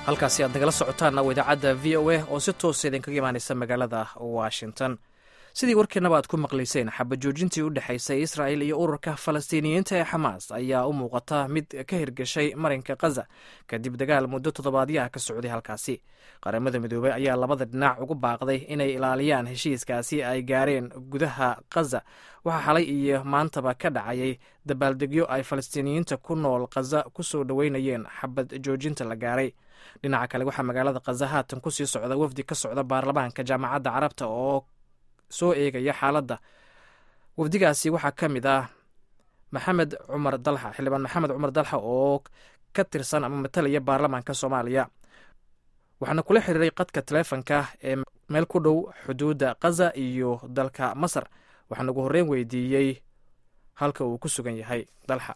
halkaasi aad nagala socotaanna waa idaacadda v o a oo si toosa idinkaga imaanaysa magaalada washington sidii warkeenaba aad ku maqlayseen xabajoojintii u dhexaysay israa'il iyo ururka falastiiniyiinta ee xamaas ayaa u muuqata mid ka hirgashay marinka khaza kadib dagaal muddo toddobaadyaha ka socday halkaasi qaramada midoobey ayaa labada dhinac ugu baaqday inay ilaaliyaan heshiiskaasi ay gaareen gudaha khaza waxaa xalay iyo maantaba ka dhacayay dabaaldegyo ay falastiiniyiinta ku nool khaza ku soo dhoweynayeen xabad joojinta la gaaray dhinaca kale waxaa magaalada khaza haatan kusii socda wafdi ka socda baarlamaanka jaamacadda carabta oo soo eegaya xaaladda wafdigaasi waxaa ka mid ah maxamed cumar dalxa xildhibaan maxamed cumar dalxa oo ka tirsan ama matalaya baarlamaanka soomaaliya waxaana kula xiriiray qadka taleefonka ee meel ku dhow xuduudda khaza iyo dalka masar waxaan ugu horreyn weydiiyey halka uu ku sugan yahay dalxa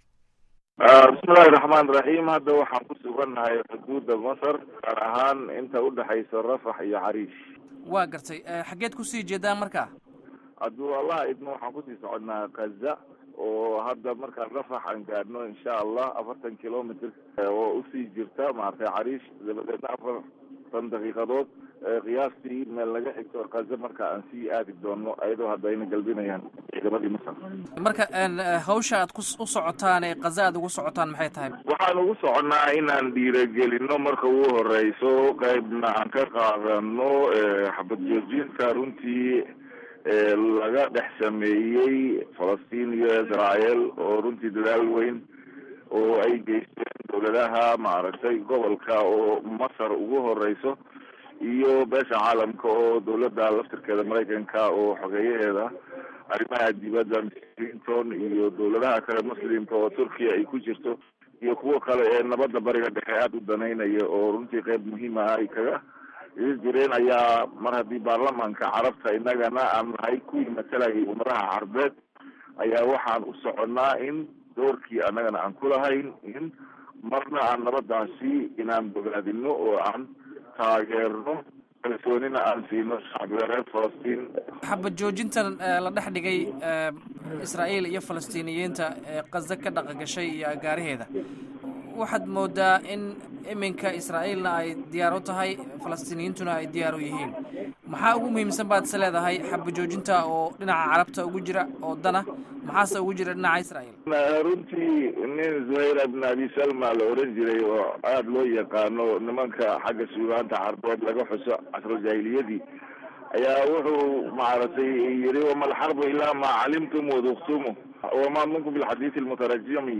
bismillahi raxmaan raxiim hadda waxaan ku sugannahay xuduudda masar gaar ahaan inta udhexaysa rafax iyo cariish waa gartay xaggeed kusii jeedaan markaa hadduu allah idmo waxaan kusii soconnaa kaza oo hadda markaan rafax aan gaadhno insha allah afartan kilomitr oo usii jirta maaragtay cariish dabadeedna afartan daqiiqadood qiyaastii meel laga xigto kaza marka aan sii aadi doono ayadoo hadda ayna galbinayaan ciidamadii masar marka hawsha aad u socotaan ee kaza aad ugu socotaan maxay tahay waxaan ugu soconnaa inaan dhiiragelino marka ugu horeyso qaybna aan ka qaadano xabad joojinta runtii laga dhex sameeyey falastiin iyo israel oo runtii dadaal weyn oo ay geysteen dowladaha maaragtay gobolka oo masar ugu horeyso iyo beesha caalamka oo dowladda laftirkeeda maraykanka oo xogeeyaheeda arrimaha dibadda clinton iyo dowladaha kale muslimka oo turkiya ay ku jirto iyo kuwo kale ee nabadda bariga dhexe aada u danaynaya oo runtii qeyb muhiima ah ay kaga ii jireen ayaa mar haddii baarlamaanka carabta innagana aan nahay kuwii matalayay ummadaha carbeed ayaa waxaan u soconnaa in doorkii annagana aan ku lahayn in marna aan nabadaasi inaan bogaadino oo aan taageerno kalsoonina aan siino shacbiga reer falastiin xabad joojintan la dhex dhigay israa'iil iyo falastiiniyiinta ee kaza ka dhaqangashay iyo agaaraheeda waxaad moodaa in iminka israa'iilna ay diyaar u tahay falastiiniyiintuna ay diyaar u yihiin maxaa ugu muhiimsan baad is leedahay xabad joojinta oo dhinaca carabta ugu jira oo dana maxaase ugu jira dhinaca israa'iil runtii nin zuhayr ibn abi salma la oran jiray oo aada loo yaqaano nimanka xagga suugaanta carbeed laga xuso casruljaahiliyadii ayaa wuxuu maaragtay yiri wama alxarbu ilaa maa calimtum waduktumu wama minkum bilxadiisi lmutarajimi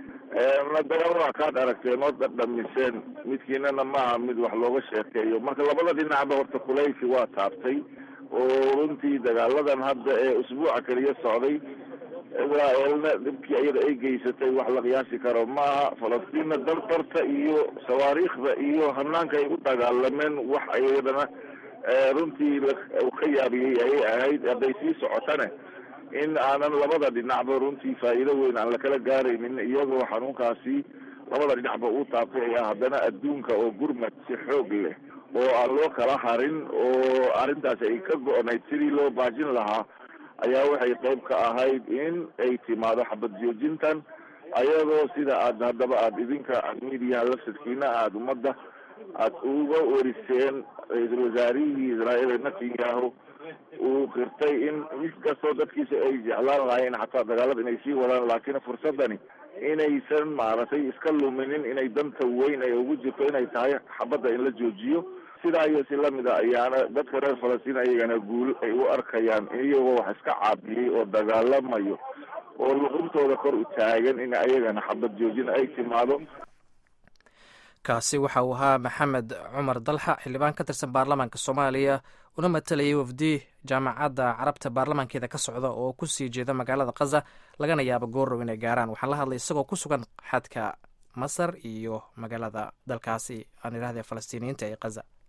dagaal waa kaad aragteen oo dhadhamiseen midkiinana maaha mid wax looga sheekeeyo marka labada dhinacba horta kulayfi waa taabtay oo runtii dagaaladan hadda ee usbuuca keliya socday israaeelna dhibkii iyada ay geysatay wax la qiyaasi karo maaha falastiinna dardarta iyo sawaariikhda iyo hanaanka ay u dagaalameen wax iyadana runtii ka yaabiyey ayay ahayd hadday sii socotane in aanan labada dhinacba runtii faa'iido weyn aan lakala gaaraynin iyagoo xanuunkaasi labada dhinacba uu taabtay ayaa haddana adduunka oo gurmad si xoog leh oo aan loo kala harin oo arrintaasi ay ka go-nayd sidii loo baajin lahaa ayaa waxay qayb ka ahayd in ay timaado xabad joojintan ayadoo sida aad haddaba aada idinka midiyaha lafsadkiina aada ummadda aada uga weriseen ra-iisul wasaarihii israa'iil netanyahu uu qirtay in mid kastoo dadkiisa ay jeclaan lahayn xataa dagaalada inay sii wadaan laakiin fursadani inaysan maaragtay iska luminin inay danta weyn ay ugu jirto inay tahay xabadda in la joojiyo sidaa iyo si lamid a ayaana dadka reer falastiin ayagana guul ay u arkayaan iyagoo wax iska caabiyey oo dagaalamayo oo luquntooda kor u taagan in ayagana xabad joojin ay timaado kaasi waxa uu ahaa maxamed cumar dalxa xildhibaan ka tirsan baarlamaanka soomaaliya una matalayay wafdi jaamacadda carabta baarlamaankeeda ka socda oo kusii jeeda magaalada khaza lagana yaabo goorow inay gaaraan waxaan la hadlay isagoo ku sugan xadka masar iyo magaalada dalkaasi aan idhahda falastiiniyiinta ee khaza